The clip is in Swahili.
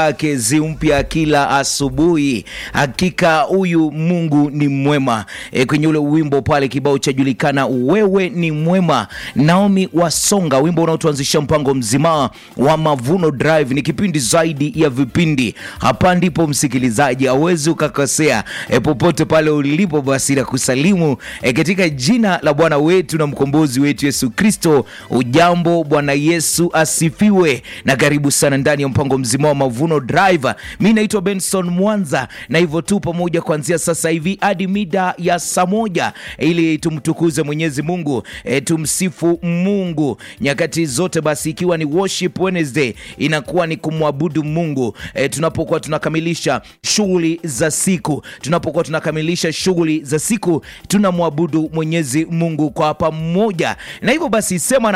zake zimpya kila asubuhi. Hakika huyu Mungu ni mwema. E, kwenye ule wimbo pale kibao cha julikana wewe ni mwema, Naomi Wasonga, wimbo unaotuanzisha mpango mzima wa Mavuno Drive. Ni kipindi zaidi ya vipindi. Hapa ndipo msikilizaji hawezi ukakosea. E, popote pale ulipo, basi na kusalimu e, katika jina la Bwana wetu na mkombozi wetu Yesu Kristo. Ujambo, Bwana Yesu asifiwe, na karibu sana ndani ya mpango mzima wa Mavuno Drive. Mi naitwa Benson Mwanza, na hivyo tu pamoja kuanzia sasa hivi hadi mida ya saa moja ili tumtukuze Mwenyezi Mungu e, tumsifu Mungu nyakati zote. Basi ikiwa ni Worship Wednesday, inakuwa ni kumwabudu Mungu e, tunapokuwa tunakamilisha shughuli za siku, tunapokuwa tunakamilisha shughuli za siku tunamwabudu Mwenyezi Mungu kwa pamoja, na hivyo basi sema na